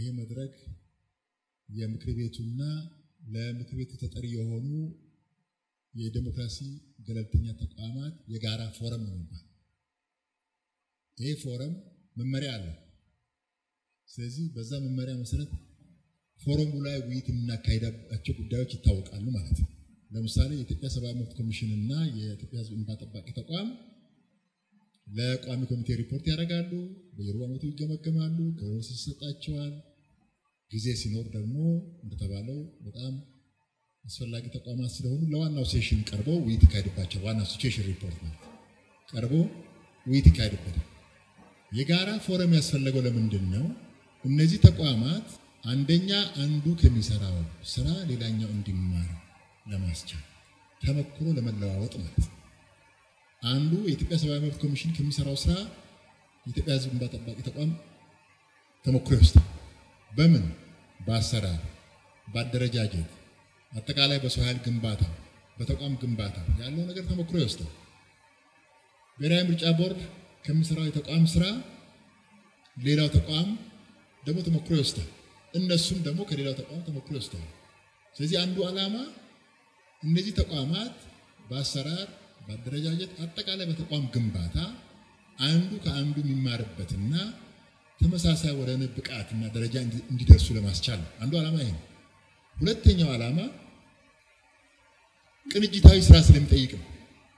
መድረክ የምክር ቤቱና ለምክር ቤቱ ተጠሪ የሆኑ የዴሞክራሲ ገለልተኛ ተቋማት የጋራ ፎረም ነው የሚባል። ይህ ፎረም መመሪያ አለ። ስለዚህ በዛ መመሪያ መሰረት ፎረሙ ላይ ውይይት የምናካሄዳቸው ጉዳዮች ይታወቃሉ ማለት ነው። ለምሳሌ የኢትዮጵያ ሰብአዊ መብት ኮሚሽን እና የኢትዮጵያ ሕዝብ እንባ ጠባቂ ተቋም ለቋሚ ኮሚቴ ሪፖርት ያደርጋሉ። በየሩብ ዓመቱ ይገመገማሉ። ከወስ ይሰጣቸዋል። ጊዜ ሲኖር ደግሞ እንደተባለው በጣም አስፈላጊ ተቋማት ስለሆኑ ለዋናው ሴሽን ቀርቦ ውይይት ይካሄድባቸዋል። ዋናው ሲቹዌሽን ሪፖርት ማለት ቀርቦ ውይይት ይካሄድበታል። የጋራ ፎረም ያስፈለገው ለምንድን ነው? እነዚህ ተቋማት አንደኛ አንዱ ከሚሰራው ስራ ሌላኛው እንዲማር ለማስቻል ተመክሮ ለመለዋወጥ ማለት ነው። አንዱ የኢትዮጵያ ሰብአዊ መብት ኮሚሽን ከሚሰራው ስራ የኢትዮጵያ ሕዝብ እንባ ጠባቂ ተቋም ተሞክሮ ይወስዳል። በምን በአሰራር፣ በአደረጃጀት፣ አጠቃላይ በሰው ኃይል ግንባታ፣ በተቋም ግንባታ ያለው ነገር ተሞክሮ ይወስዳል። ብሔራዊ ምርጫ ቦርድ ከሚሰራው የተቋም ስራ ሌላው ተቋም ደግሞ ተሞክሮ ይወስዳል። እነሱም ደግሞ ከሌላው ተቋም ተሞክሮ ይወስዳል። ስለዚህ አንዱ ዓላማ እነዚህ ተቋማት በአሰራር በአደረጃጀት አጠቃላይ በተቋም ግንባታ አንዱ ከአንዱ የሚማርበትና ተመሳሳይ ወደ ብቃትና ደረጃ እንዲደርሱ ለማስቻል ነው። አንዱ ዓላማ ይሄ ነው። ሁለተኛው ዓላማ ቅንጅታዊ ስራ ስለሚጠይቅ ነው።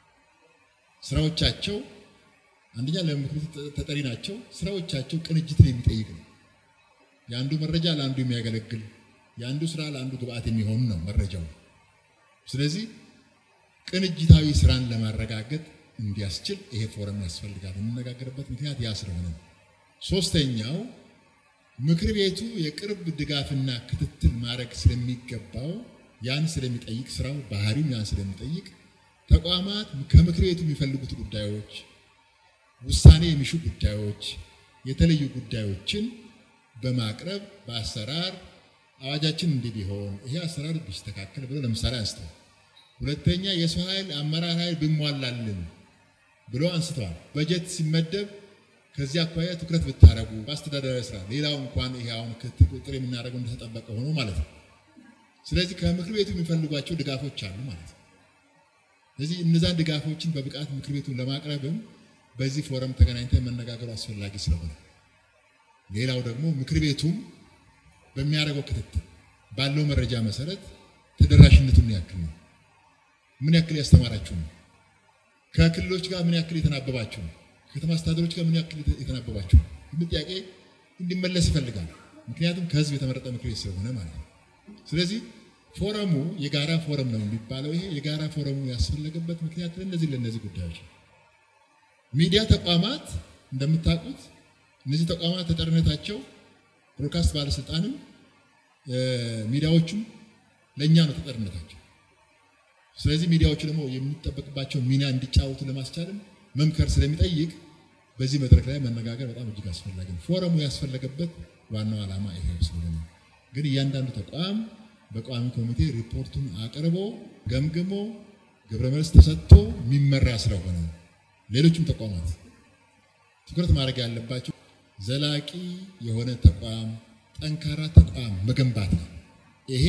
ስራዎቻቸው አንደኛ ለምክር ቤቱ ተጠሪ ናቸው። ስራዎቻቸው ቅንጅትን የሚጠይቅ ነው። የአንዱ መረጃ ለአንዱ የሚያገለግል የአንዱ ስራ ለአንዱ ግብአት የሚሆን ነው መረጃው። ስለዚህ ቅንጅታዊ ስራን ለማረጋገጥ እንዲያስችል ይሄ ፎረም ያስፈልጋል። የምነጋገርበት ምክንያት ያ ስለሆነ ነው። ሶስተኛው ምክር ቤቱ የቅርብ ድጋፍና ክትትል ማድረግ ስለሚገባው ያን ስለሚጠይቅ ስራው ባህሪም ያን ስለሚጠይቅ ተቋማት ከምክር ቤቱ የሚፈልጉት ጉዳዮች፣ ውሳኔ የሚሹ ጉዳዮች፣ የተለዩ ጉዳዮችን በማቅረብ በአሰራር አዋጃችን እንዲህ ቢሆን ይሄ አሰራር ቢስተካከል ብሎ ለምሳሌ አንስተዋል። ሁለተኛ የሰው ኃይል አመራር ኃይል ቢሟላልን ብሎ አንስተዋል። በጀት ሲመደብ ከዚህ አኳያ ትኩረት ብታደረጉ በአስተዳደራዊ ስራ ሌላው እንኳን ይሄ አሁን ቁጥር የምናደርገው እንደተጠበቀ ሆኖ ማለት ነው። ስለዚህ ከምክር ቤቱ የሚፈልጓቸው ድጋፎች አሉ ማለት ነው። ስለዚህ እነዛን ድጋፎችን በብቃት ምክር ቤቱን ለማቅረብም በዚህ ፎረም ተገናኝተን መነጋገሩ አስፈላጊ ስለሆነ ሌላው ደግሞ ምክር ቤቱም በሚያደርገው ክትትል ባለው መረጃ መሰረት ተደራሽነቱን ያክል ነው። ምን ያክል ያስተማራችሁ ነው? ከክልሎች ጋር ምን ያክል የተናበባችሁ ነው? ከተማ አስተዳደሮች ጋር ምን ያክል የተናበባችሁ ነው? ይህ ጥያቄ እንዲመለስ ይፈልጋል። ምክንያቱም ከህዝብ የተመረጠ ምክር ቤት ስለሆነ ማለት ነው። ስለዚህ ፎረሙ የጋራ ፎረም ነው የሚባለው። ይሄ የጋራ ፎረሙ ያስፈለገበት ምክንያት ለእነዚህ ለእነዚህ ጉዳዮች ነው። ሚዲያ ተቋማት እንደምታውቁት እነዚህ ተቋማት ተጠሪነታቸው ብሮድካስት ባለስልጣንም ሚዲያዎቹም ለእኛ ነው ተጠሪነታቸው። ስለዚህ ሚዲያዎቹ ደግሞ የሚጠበቅባቸው ሚና እንዲጫወቱ ለማስቻልም መምከር ስለሚጠይቅ በዚህ መድረክ ላይ መነጋገር በጣም እጅግ አስፈላጊ ነው። ፎረሙ ያስፈለገበት ዋናው ዓላማ ይሄ ስለሆነ ግን እያንዳንዱ ተቋም በቋሚ ኮሚቴ ሪፖርቱን አቅርቦ ገምግሞ ግብረ መልስ ተሰጥቶ የሚመራ ስለሆነ ሌሎችም ተቋማት ትኩረት ማድረግ ያለባቸው ዘላቂ የሆነ ተቋም ጠንካራ ተቋም መገንባት ነው። ይሄ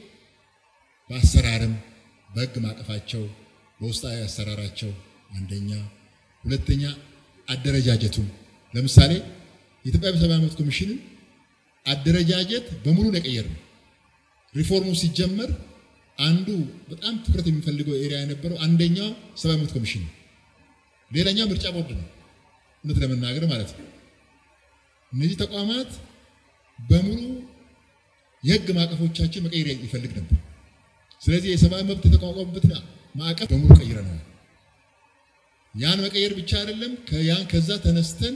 በአሰራርም በሕግ ማቀፋቸው በውስጣዊ አሰራራቸው አንደኛ፣ ሁለተኛ አደረጃጀቱም ለምሳሌ የኢትዮጵያ ሰብአዊ መብት ኮሚሽንን አደረጃጀት በሙሉ የቀየር ነው። ሪፎርሙ ሲጀመር አንዱ በጣም ትኩረት የሚፈልገው ኤሪያ የነበረው አንደኛው ሰብአዊ መብት ኮሚሽን ነው። ሌላኛው ምርጫ ቦርድ ነው። እውነት ለመናገር ማለት ነው። እነዚህ ተቋማት በሙሉ የህግ ማዕቀፎቻችን መቀየር ይፈልግ ነበር። ስለዚህ የሰብአዊ መብት የተቋቋሙበትን ማዕቀፍ በሙሉ ቀይረናል። ያን መቀየር ብቻ አይደለም፣ ያን ከዛ ተነስተን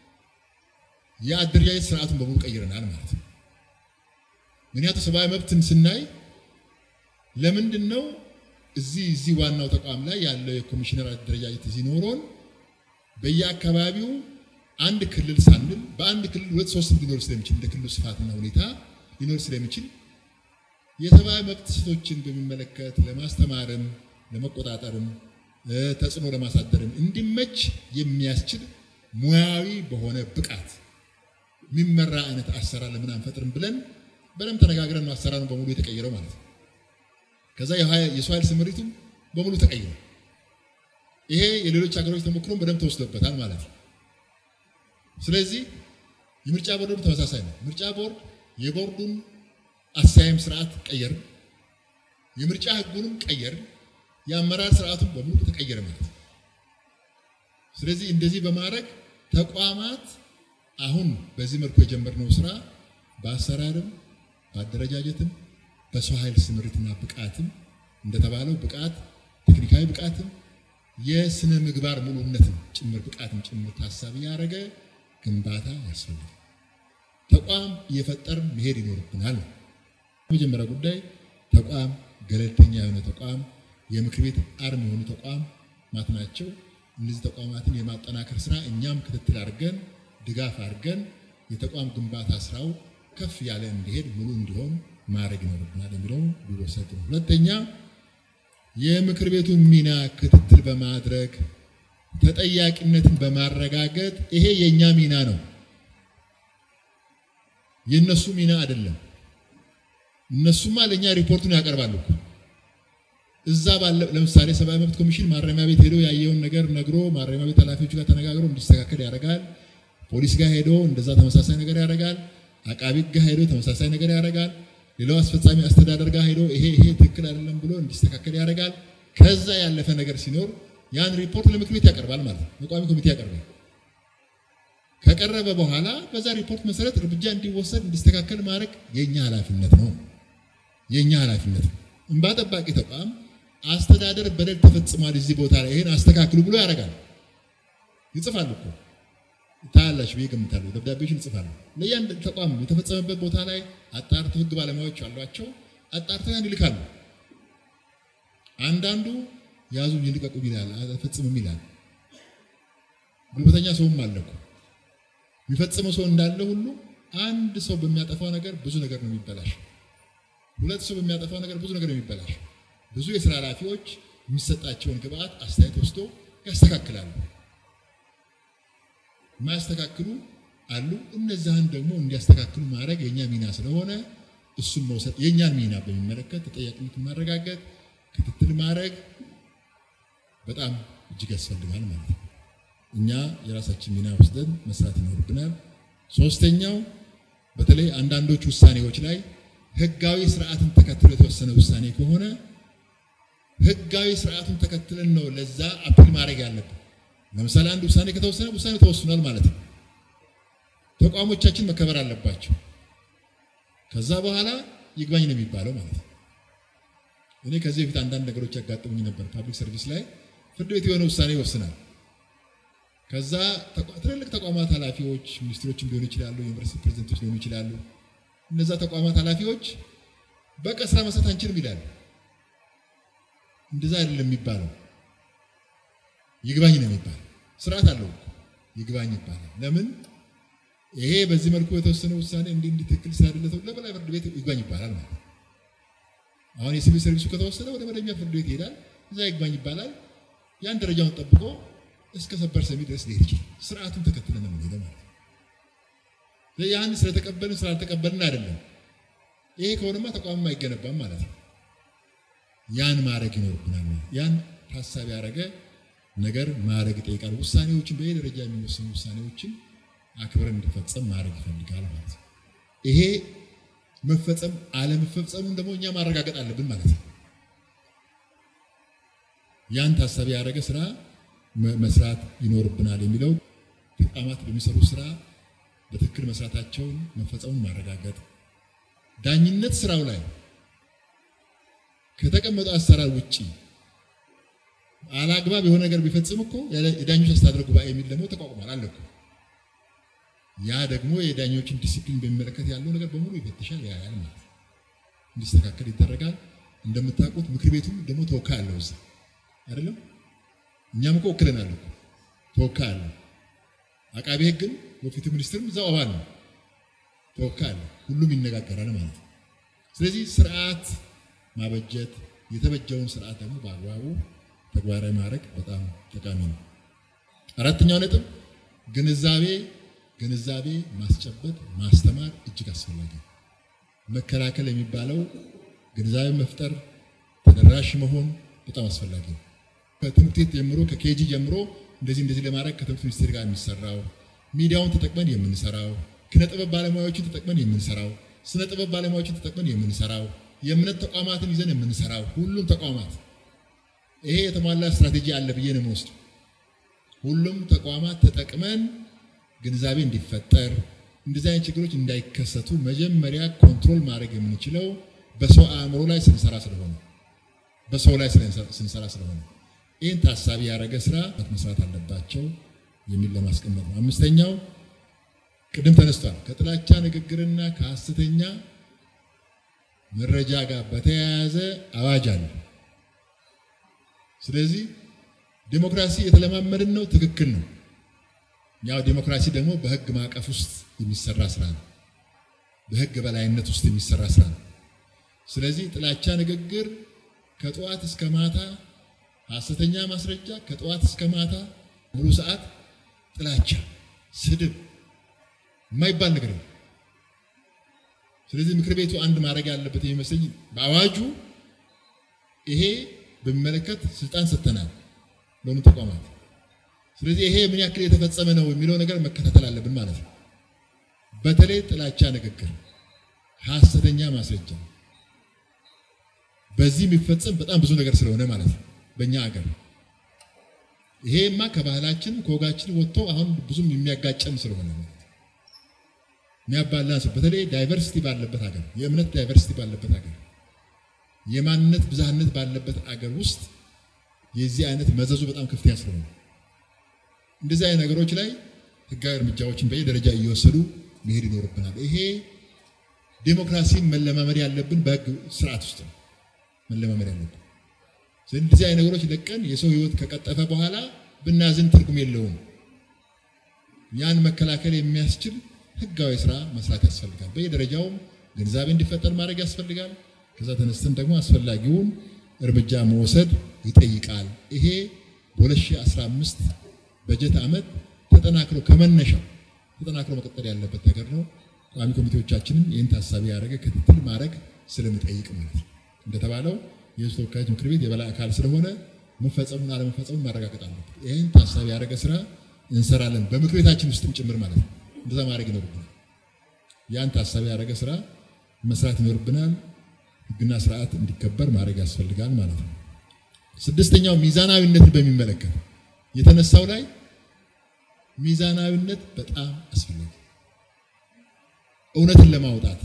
የአደረጃጀት ስርዓቱን በሙሉ ቀይረናል ማለት ነው። ምክንያቱም ሰብአዊ መብትን ስናይ ለምንድን ነው እዚህ እዚህ ዋናው ተቋም ላይ ያለው የኮሚሽነር አደረጃጀት ሲኖረን በየአካባቢው አንድ ክልል ሳንል በአንድ ክልል ሁለት ሶስት ሊኖር ስለሚችል እንደ ክልሉ ስፋትና ሁኔታ ሊኖር ስለሚችል የሰብአዊ መብት ጥሰቶችን በሚመለከት ለማስተማርም ለመቆጣጠርም ተጽዕኖ ለማሳደርም እንዲመች የሚያስችል ሙያዊ በሆነ ብቃት የሚመራ አይነት አሰራር ለምን አንፈጥርም ብለን በደንብ ተነጋግረን ነው አሰራሩን በሙሉ የተቀየረው ማለት ነው። ከዛ የሰው ኃይል ስምሪቱም በሙሉ ተቀይሯል። ይሄ የሌሎች ሀገሮች ተሞክሮም በደንብ ተወስዶበታል ማለት ነው። ስለዚህ የምርጫ ቦርዱም ተመሳሳይ ነው። ምርጫ ቦርድ የቦርዱን አሰያየም ስርዓት ቀየር፣ የምርጫ ህጉንም ቀየር፣ የአመራር ስርዓቱን በሙሉ ተቀየረ ማለት ነው። ስለዚህ እንደዚህ በማድረግ ተቋማት አሁን በዚህ መልኩ የጀመርነው ስራ በአሰራርም በአደረጃጀትም በሰው ኃይል ስምሪትና ብቃትም እንደተባለው ብቃት ቴክኒካዊ ብቃትም የስነ ምግባር ሙሉነትም ጭምር ብቃትም ጭምር ታሳቢ ያደረገ ግንባታ ያስፈልጋል። ተቋም እየፈጠርን መሄድ ይኖርብናል። የመጀመሪያ ጉዳይ ተቋም ገለልተኛ የሆነ ተቋም የምክር ቤት አርም የሆኑ ተቋማት ናቸው። እነዚህ ተቋማትን የማጠናከር ስራ እኛም ክትትል አድርገን ድጋፍ አድርገን የተቋም ግንባታ ስራው ከፍ ያለ እንዲሄድ ሙሉ እንዲሆን ማድረግ ይኖርብናል የሚለው ሊወሰድ ነው። ሁለተኛ የምክር ቤቱን ሚና ክትትል በማድረግ ተጠያቂነትን በማረጋገጥ ይሄ የእኛ ሚና ነው፣ የእነሱ ሚና አይደለም። እነሱማ ለእኛ ሪፖርቱን ያቀርባሉ። እዛ ባለ ለምሳሌ ሰብአዊ መብት ኮሚሽን ማረሚያ ቤት ሄዶ ያየውን ነገር ነግሮ ማረሚያ ቤት ኃላፊዎች ጋር ተነጋግሮ እንዲስተካከል ያደርጋል። ፖሊስ ጋር ሄዶ እንደዛ ተመሳሳይ ነገር ያደርጋል። አቃቢ ጋር ሄዶ ተመሳሳይ ነገር ያደርጋል። ሌላው አስፈጻሚ አስተዳደር ጋር ሄዶ ይሄ ይሄ ትክክል አይደለም ብሎ እንዲስተካከል ያደርጋል። ከዛ ያለፈ ነገር ሲኖር ያን ሪፖርት ለምክር ቤት ያቀርባል ማለት ነው። ለቋሚ ኮሚቴ ያቀርባል። ከቀረበ በኋላ በዛ ሪፖርት መሰረት እርምጃ እንዲወሰድ እንዲስተካከል ማድረግ የኛ ኃላፊነት ነው። የኛ ኃላፊነት ነው። እንባ ጠባቂ ተቋም አስተዳደር በደል ተፈጽሟል እዚህ ቦታ ላይ ይሄን አስተካክሉ ብሎ ያደርጋል። ይጽፋል እኮ ታያላችሁ ብዬ ገምታለሁ። ደብዳቤዎችን ይጽፋሉ። ለእያንድ ተቋም የተፈጸመበት ቦታ ላይ አጣርተው ህግ ባለሙያዎች አሏቸው። አጣርተው ያን ይልካሉ። አንዳንዱ ያዙ ይልቀቁ ይላል፣ አልፈጽምም ይላል። ጉልበተኛ ሰውም አለ እኮ የሚፈጽመው ሰው እንዳለ ሁሉ አንድ ሰው በሚያጠፋው ነገር ብዙ ነገር ነው የሚበላሽ። ሁለት ሰው በሚያጠፋው ነገር ብዙ ነገር ነው የሚበላሽ። ብዙ የስራ ኃላፊዎች የሚሰጣቸውን ግብአት አስተያየት ወስዶ ያስተካክላሉ። የማያስተካክሉ አሉ። እነዛን ደግሞ እንዲያስተካክሉ ማድረግ የእኛ ሚና ስለሆነ እሱን መውሰድ የእኛን ሚና በሚመለከት ተጠያቂነትን ማረጋገጥ፣ ክትትል ማድረግ በጣም እጅግ ያስፈልጋል ማለት ነው። እኛ የራሳችን ሚና ወስደን መስራት ይኖርብናል። ሶስተኛው በተለይ አንዳንዶች ውሳኔዎች ላይ ህጋዊ ስርዓትን ተከትሎ የተወሰነ ውሳኔ ከሆነ ህጋዊ ስርዓቱን ተከትለን ነው ለዛ አፕል ማድረግ ያለብን። ለምሳሌ አንድ ውሳኔ ከተወሰነ ውሳኔ ተወስኗል ማለት ነው። ተቋሞቻችን መከበር አለባቸው። ከዛ በኋላ ይግባኝ ነው የሚባለው ማለት ነው። እኔ ከዚህ በፊት አንዳንድ ነገሮች ያጋጥሙኝ ነበር። ፓብሊክ ሰርቪስ ላይ ፍርድ ቤት የሆነ ውሳኔ ይወስናል። ከዛ ትልልቅ ተቋማት ኃላፊዎች ሚኒስትሮችም ሊሆኑ ይችላሉ፣ ዩኒቨርሲቲ ፕሬዚደንቶች ሊሆኑ ይችላሉ። እነዛ ተቋማት ኃላፊዎች በቃ ስራ መስራት አንችልም ይላሉ። እንደዛ አይደለም የሚባለው ይግባኝ ነው የሚባለው። ስርዓት አለው ይግባኝ ይባላል። ለምን ይሄ በዚህ መልኩ የተወሰነ ውሳኔ እንዲህ እንዲህ ትክክል ስላደለ ለበላይ ፍርድ ቤት ይግባኝ ይባላል ማለት ነው። አሁን የሲቪል ሰርቪሱ ከተወሰነ ወደ መደበኛ ፍርድ ቤት ይሄዳል። እዛ ይግባኝ ይባላል። ያን ደረጃውን ጠብቆ እስከ ሰበር ሰሚ ድረስ ሊሄድ ይችላል። ስርዓቱን ተከትለን ነው የምንሄደው ማለት ነው። ያን ስለተቀበልን ስላልተቀበልን አይደለም። ይሄ ከሆነማ ተቋምም አይገነባም ማለት ነው። ያን ማድረግ ይኖርብናል። ያን ታሳቢ ያደረገ ነገር ማድረግ ይጠይቃል። ውሳኔዎችን በየደረጃ የሚወሰኑ ውሳኔዎችን አክብረን እንዲፈጸም ማድረግ ይፈልጋል ማለት ነው። ይሄ መፈጸም አለመፈጸሙን ደግሞ እኛ ማረጋገጥ አለብን ማለት ነው። ያን ታሳቢ ያደረገ ስራ መስራት ይኖርብናል የሚለው ተቋማት በሚሰሩ ስራ በትክክል መስራታቸውን መፈጸሙን ማረጋገጥ፣ ዳኝነት ስራው ላይ ከተቀመጠው አሰራር ውጪ አላግባብ የሆነ ነገር ቢፈጽም እኮ የዳኞች አስተዳደር ጉባኤ የሚል ደግሞ ተቋቁሟል አለ እኮ። ያ ደግሞ የዳኞችን ዲሲፕሊን በሚመለከት ያለው ነገር በሙሉ ይፈትሻል፣ ያያል ማለት ነው። እንዲስተካከል ይደረጋል። እንደምታውቁት ምክር ቤቱም ደግሞ ተወካይ አለው እዛ አይደለም። እኛም እኮ ወክለናል እኮ ተወካይ አለው። አቃቤ ሕግም በፍትህ ሚኒስትርም እዛው አባል ነው፣ ተወካይ አለው። ሁሉም ይነጋገራል ማለት ነው። ስለዚህ ስርዓት ማበጀት የተበጀውን ስርዓት ደግሞ በአግባቡ ተግባራዊ ማድረግ በጣም ጠቃሚ ነው። አራተኛው ነጥብ ግንዛቤ ግንዛቤ ማስጨበጥ ማስተማር እጅግ አስፈላጊ ነው። መከላከል የሚባለው ግንዛቤ መፍጠር ተደራሽ መሆን በጣም አስፈላጊ ነው። ከትምህርት ቤት ጀምሮ ከኬጂ ጀምሮ እንደዚህ እንደዚህ ለማድረግ ከትምህርት ሚኒስቴር ጋር የሚሰራው ሚዲያውን ተጠቅመን የምንሰራው ኪነ ጥበብ ባለሙያዎችን ተጠቅመን የምንሰራው ስነ ጥበብ ባለሙያዎችን ተጠቅመን የምንሰራው የእምነት ተቋማትን ይዘን የምንሰራው ሁሉም ተቋማት ይሄ የተሟላ ስትራቴጂ አለ ብዬ ነው የምወስደው። ሁሉም ተቋማት ተጠቅመን ግንዛቤ እንዲፈጠር እንደዚህ አይነት ችግሮች እንዳይከሰቱ መጀመሪያ ኮንትሮል ማድረግ የምንችለው በሰው አእምሮ ላይ ስንሰራ ስለሆነ በሰው ላይ ስንሰራ ስለሆነ ይህን ታሳቢ ያደረገ ስራ መስራት አለባቸው የሚል ለማስቀመጥ ነው። አምስተኛው ቅድም ተነስቷል። ከጥላቻ ንግግርና ከሐሰተኛ መረጃ ጋር በተያያዘ አዋጅ አለ። ስለዚህ ዴሞክራሲ የተለማመድን ነው፣ ትክክል ነው። ያው ዴሞክራሲ ደግሞ በህግ ማዕቀፍ ውስጥ የሚሰራ ስራ ነው። በህግ በላይነት ውስጥ የሚሰራ ስራ ነው። ስለዚህ ጥላቻ ንግግር ከጠዋት እስከ ማታ፣ ሐሰተኛ ማስረጃ ከጠዋት እስከ ማታ ሙሉ ሰዓት ጥላቻ፣ ስድብ የማይባል ነገር ነው። ስለዚህ ምክር ቤቱ አንድ ማድረግ ያለበት የሚመስለኝ በአዋጁ ይሄ በሚመለከት ስልጣን ሰጥተናል ለሆኑ ተቋማት። ስለዚህ ይሄ ምን ያክል የተፈጸመ ነው የሚለው ነገር መከታተል አለብን ማለት ነው። በተለይ ጥላቻ ንግግር፣ ሐሰተኛ ማስረጃ በዚህ የሚፈጸም በጣም ብዙ ነገር ስለሆነ ማለት ነው በእኛ ሀገር ይሄማ ከባህላችን ከወጋችን ወጥቶ አሁን ብዙም የሚያጋጨን ስለሆነ ማለት የሚያባላን በተለይ ዳይቨርሲቲ ባለበት ሀገር የእምነት ዳይቨርሲቲ ባለበት ሀገር የማንነት ብዝሃነት ባለበት አገር ውስጥ የዚህ አይነት መዘዙ በጣም ከፍተኛ ስለሆነ እንደዚህ አይነት ነገሮች ላይ ህጋዊ እርምጃዎችን በየደረጃ እየወሰዱ መሄድ ይኖርብናል። ይሄ ዴሞክራሲን መለማመድ ያለብን በህግ ስርዓት ውስጥ ነው መለማመድ ያለብን። እንደዚህ አይነት ነገሮች ለቀን የሰው ህይወት ከቀጠፈ በኋላ ብናዝን ትርጉም የለውም። ያን መከላከል የሚያስችል ህጋዊ ስራ መስራት ያስፈልጋል። በየደረጃውም ግንዛቤ እንዲፈጠር ማድረግ ያስፈልጋል። ከዛ ተነስተን ደግሞ አስፈላጊውን እርምጃ መውሰድ ይጠይቃል። ይሄ በ2015 በጀት ዓመት ተጠናክሮ ከመነሻው ተጠናክሮ መቀጠል ያለበት ነገር ነው። ቋሚ ኮሚቴዎቻችንም ይህን ታሳቢ ያደረገ ክትትል ማድረግ ስለሚጠይቅ ማለት ነው። እንደተባለው የህዝብ ተወካዮች ምክር ቤት የበላይ አካል ስለሆነ መፈጸሙን አለመፈጸሙን ማረጋገጥ አለበት። ይህን ታሳቢ ያደረገ ስራ እንሰራለን፣ በምክር ቤታችን ውስጥም ጭምር ማለት ነው። እንደዛ ማድረግ ይኖርብናል። ያን ታሳቢ ያደረገ ስራ መስራት ይኖርብናል። ህግና ስርዓት እንዲከበር ማድረግ ያስፈልጋል ማለት ነው። ስድስተኛው ሚዛናዊነትን በሚመለከት የተነሳው ላይ ሚዛናዊነት በጣም አስፈላጊ እውነትን ለማውጣት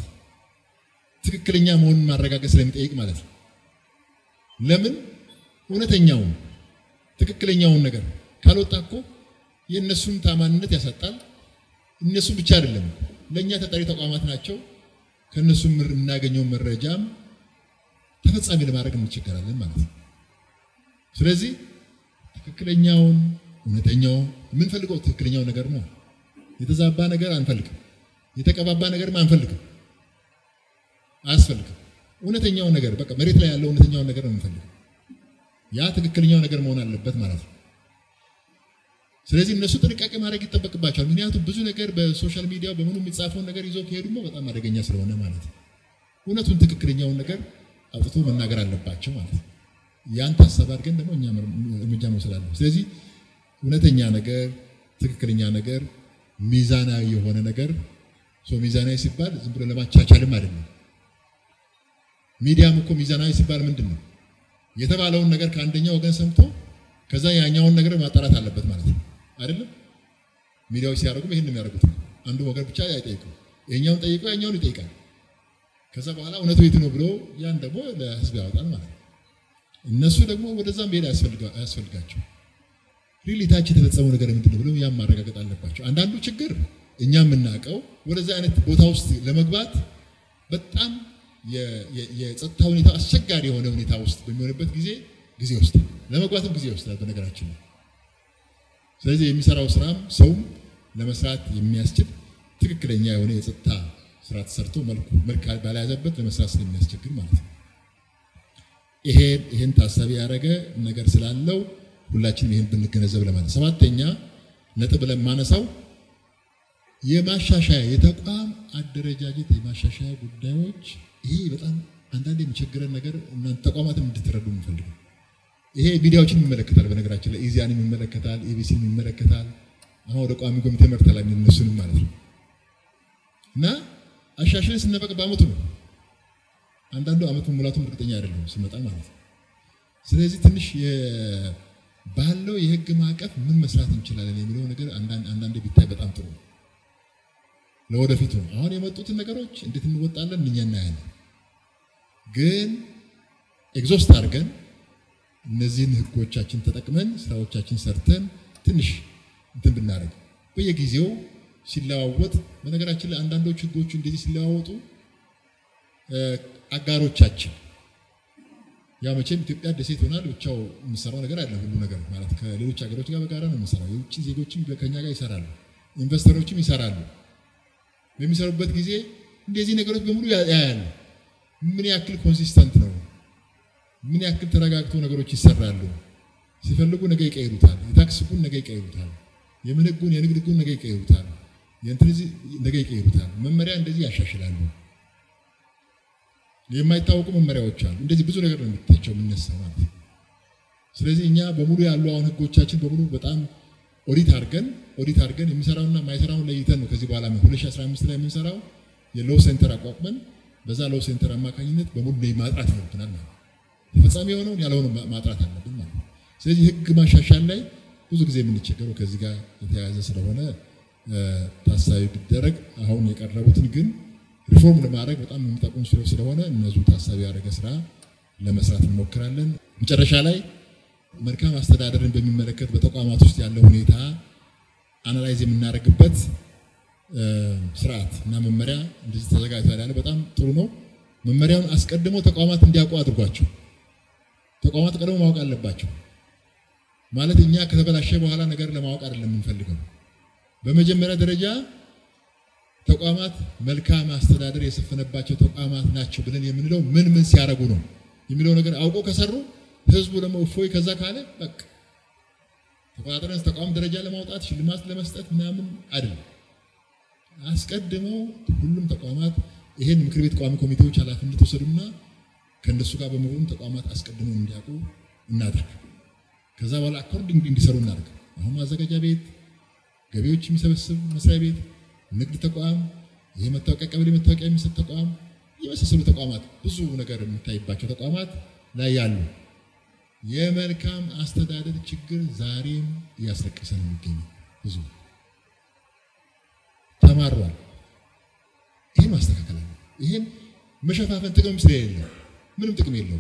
ትክክለኛ መሆኑን ማረጋገጥ ስለሚጠይቅ ማለት ነው። ለምን እውነተኛውን ትክክለኛውን ነገር ካልወጣ እኮ የእነሱን ታማኝነት ያሳጣል። እነሱ ብቻ አይደለም ለእኛ ተጠሪ ተቋማት ናቸው። ከእነሱ የምናገኘው መረጃም ተፈጻሚ ለማድረግ እንቸገራለን ማለት ነው። ስለዚህ ትክክለኛውን እውነተኛው የምንፈልገው ትክክለኛው ነገር ነው። የተዛባ ነገር አንፈልግም። የተቀባባ ነገርም አንፈልግም፣ አያስፈልግም። እውነተኛው ነገር በቃ መሬት ላይ ያለው እውነተኛውን ነገር ነው የምንፈልገው። ያ ትክክለኛው ነገር መሆን አለበት ማለት ነው። ስለዚህ እነሱ ጥንቃቄ ማድረግ ይጠበቅባቸዋል። ምክንያቱም ብዙ ነገር በሶሻል ሚዲያው በምኑ የሚጻፈውን ነገር ይዘው ከሄዱማ በጣም አደገኛ ስለሆነ ማለት ነው። እውነቱን ትክክለኛውን ነገር አውጥቶ መናገር አለባቸው ማለት ነው። ያን ታሳቢ አድርገን ደግሞ እኛ እርምጃ መውሰድ አለ። ስለዚህ እውነተኛ ነገር፣ ትክክለኛ ነገር፣ ሚዛናዊ የሆነ ነገር ሚዛናዊ ሲባል ዝም ብሎ ለማቻቻልም አይደለም። ሚዲያም እኮ ሚዛናዊ ሲባል ምንድን ነው? የተባለውን ነገር ከአንደኛው ወገን ሰምቶ ከዛ ያኛውን ነገር ማጣራት አለበት ማለት ነው አይደለም። ሚዲያዎች ሲያደርጉም ይህን የሚያደርጉት አንዱ ወገን ብቻ አይጠይቁም። ይሄኛውን ጠይቆ ያኛውን ይጠይቃል። ከዛ በኋላ እውነቱ የት ነው ብሎ ያን ደግሞ ለህዝብ ያወጣል ማለት ነው። እነሱ ደግሞ ወደዛም መሄድ አያስፈልጋቸው። ሪሊ ታች የተፈጸመው ነገር ምንድን ነው ብለው ያም ማረጋገጥ አለባቸው። አንዳንዱ ችግር እኛ የምናውቀው ወደዛ አይነት ቦታ ውስጥ ለመግባት በጣም የጸጥታ ሁኔታ አስቸጋሪ የሆነ ሁኔታ ውስጥ በሚሆንበት ጊዜ ጊዜ ውስጥ ለመግባትም ጊዜ ይወስዳል በነገራችን ነው። ስለዚህ የሚሰራው ስራም ሰውም ለመስራት የሚያስችል ትክክለኛ የሆነ የጸጥታ ስራ ተሰርቶ መልክ ባልያዘበት ለመስራት ስለሚያስቸግር ማለት ነው። ይሄ ይህን ታሳቢ ያደረገ ነገር ስላለው ሁላችንም ይህን ብንገነዘብ ለማለት። ሰባተኛ ነጥብ ለማነሳው የማሻሻያ የተቋም አደረጃጀት የማሻሻያ ጉዳዮች ይሄ በጣም አንዳንድ የሚቸግረን ነገር እናንተ ተቋማትን እንድትረዱ የምፈልገው ይሄ ሚዲያዎችን ይመለከታል። በነገራችን ላይ ኢዚያንም ይመለከታል፣ ኤቢሲን ይመለከታል። አሁን ወደ ቋሚ ኮሚቴ መርተላ እነሱንም ማለት ነው እና አሻሽለን ስንበቅ በአመቱ ነው። አንዳንዱ አመት መሙላቱም እርግጠኛ አይደለም ስመጣ ማለት ነው። ስለዚህ ትንሽ ባለው የህግ ማዕቀፍ ምን መስራት እንችላለን የሚለው ነገር አንዳንዴ ቢታይ በጣም ጥሩ ነው። ለወደፊቱ ነው። አሁን የመጡትን ነገሮች እንዴት እንወጣለን እኛ እናያለን። ግን ኤግዞስት አድርገን እነዚህን ህጎቻችን ተጠቅመን ስራዎቻችን ሰርተን ትንሽ እንትን ብናደርግ በየጊዜው ሲለዋወጥ በነገራችን ላይ አንዳንዶች ህጎቹ እንደዚህ ሲለዋወጡ አጋሮቻችን ያ መቼም ኢትዮጵያ ደሴት ሆናል ብቻው የምሰራው ነገር አለ ሁሉ ነገር ማለት ከሌሎች ሀገሮች ጋር በጋራ ነው የምሰራው። የውጭ ዜጎችም ከኛ ጋር ይሰራሉ፣ ኢንቨስተሮችም ይሰራሉ። በሚሰሩበት ጊዜ እንደዚህ ነገሮች በሙሉ ያያሉ። ምን ያክል ኮንሲስተንት ነው፣ ምን ያክል ተረጋግቶ ነገሮች ይሰራሉ። ሲፈልጉ ነገ ይቀይሩታል። የታክስ ህጉን ነገ ይቀይሩታል። የምን ህጉን የንግድ ህጉን ነገ ይቀይሩታል። የእንትን ነገ ይቀይሩታል። መመሪያ እንደዚህ ያሻሽላሉ። የማይታወቁ መመሪያዎች አሉ። እንደዚህ ብዙ ነገር ነው የሚታቸው የሚነሳ ማለት ነው። ስለዚህ እኛ በሙሉ ያሉ አሁን ህጎቻችን በሙሉ በጣም ኦዲት አድርገን ኦዲት አድርገን የሚሰራውና የማይሰራውን ለይተን ነው ከዚህ በኋላ 2015 ላይ የምንሰራው የሎ ሴንተር አቋቁመን በዛ ሎ ሴንተር አማካኝነት በሙሉ ማጥራት ይኖርብናል ማለት ነው። ተፈጻሚ የሆነውን ያልሆነ ማጥራት አለብን ማለት ነው። ስለዚህ ህግ ማሻሻል ላይ ብዙ ጊዜ የምንቸገረው ከዚህ ጋር የተያያዘ ስለሆነ ታሳቢ ቢደረግ አሁን የቀረቡትን ግን ሪፎርም ለማድረግ በጣም የሚጠቅሙ ስለሆነ እነዙ ታሳቢ ያደረገ ስራ ለመስራት እንሞክራለን። መጨረሻ ላይ መልካም አስተዳደርን በሚመለከት በተቋማት ውስጥ ያለው ሁኔታ አናላይዝ የምናደርግበት ስርዓት እና መመሪያ እንደዚህ ተዘጋጅቷል ያለ በጣም ጥሩ ነው። መመሪያውን አስቀድሞ ተቋማት እንዲያውቁ አድርጓቸው። ተቋማት ቀድሞ ማወቅ አለባቸው። ማለት እኛ ከተበላሸ በኋላ ነገር ለማወቅ አይደለም የምንፈልገው። በመጀመሪያ ደረጃ ተቋማት መልካም አስተዳደር የሰፈነባቸው ተቋማት ናቸው ብለን የምንለው ምን ምን ሲያደርጉ ነው የሚለው ነገር አውቆ ከሰሩ ህዝቡ ደግሞ እፎይ ከዛ ካለ በቃ ተቆጣጠረን ተቋም ደረጃ ለማውጣት ሽልማት ለመስጠት ምናምን አይደለም። አስቀድመው ሁሉም ተቋማት ይሄን ምክር ቤት ቋሚ ኮሚቴዎች ኃላፊነት ወሰዱና ከእነሱ ጋር በመሆኑ ተቋማት አስቀድመው እንዲያውቁ እናድርግ። ከዛ በኋላ አኮርዲንግ እንዲሰሩ እናድርግ። አሁን ማዘጋጃ ቤት፣ ገቢዎች የሚሰበስብ መስሪያ ቤት ንግድ ተቋም፣ ይህ መታወቂያ ቀበሌ መታወቂያ የሚሰጥ ተቋም የመሳሰሉ ተቋማት ብዙ ነገር የሚታይባቸው ተቋማት ላይ ያሉ የመልካም አስተዳደር ችግር ዛሬም እያስለቀሰ ነው የሚገኘው። ብዙ ተማሯል። ይህን ማስተካከል አለ። ይህን መሸፋፈን ጥቅም ስለሌለው ምንም ጥቅም የለውም።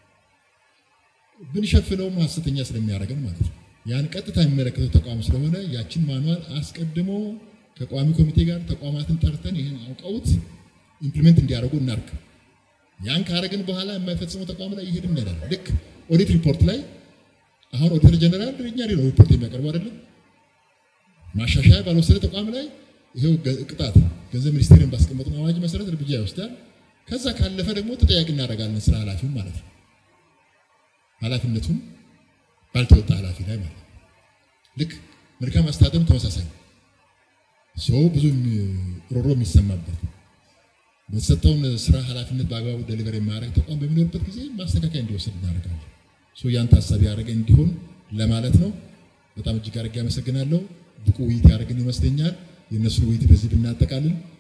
ብንሸፍነውም ሀሰተኛ ስለሚያደርገን ማለት ነው። ያን ቀጥታ የሚመለከተው ተቋም ስለሆነ ያችን ማኗል አስቀድሞ ከቋሚ ኮሚቴ ጋር ተቋማትን ጠርተን ይህን አውቀውት ኢምፕሊሜንት እንዲያደርጉ እናርግ። ያን ካረግን በኋላ የማይፈጽመው ተቋም ላይ ይሄድ እንሄዳለን። ልክ ኦዲት ሪፖርት ላይ አሁን ኦዲተር ጀነራል እኛ ነው ሪፖርት የሚያቀርቡ አይደለም። ማሻሻያ ባልወሰደ ተቋም ላይ ይሄው ቅጣት ገንዘብ ሚኒስቴርን ባስቀመጥነው አዋጅ መሰረት እርምጃ ይወስዳል። ከዛ ካለፈ ደግሞ ተጠያቂ እናደርጋለን ስራ ኃላፊውን ማለት ነው። ኃላፊነቱን ባልተወጣ ኃላፊ ላይ ማለት ነው። ልክ መልካም አስተዳደሩ ተመሳሳይ ሰው ብዙ ሮሮ የሚሰማበት በተሰጠውን ስራ ኃላፊነት በአግባቡ ደሊቨር የማያደርግ ተቋም በሚኖርበት ጊዜ ማስተካከያ እንዲወሰድ እናደርጋለን። ያን ታሳቢ ያደረገ እንዲሆን ለማለት ነው። በጣም እጅግ አድርጌ አመሰግናለሁ። ብቁ ውይይት ያደረግን ይመስለኛል። የእነሱን ውይይት በዚህ ብናጠቃልል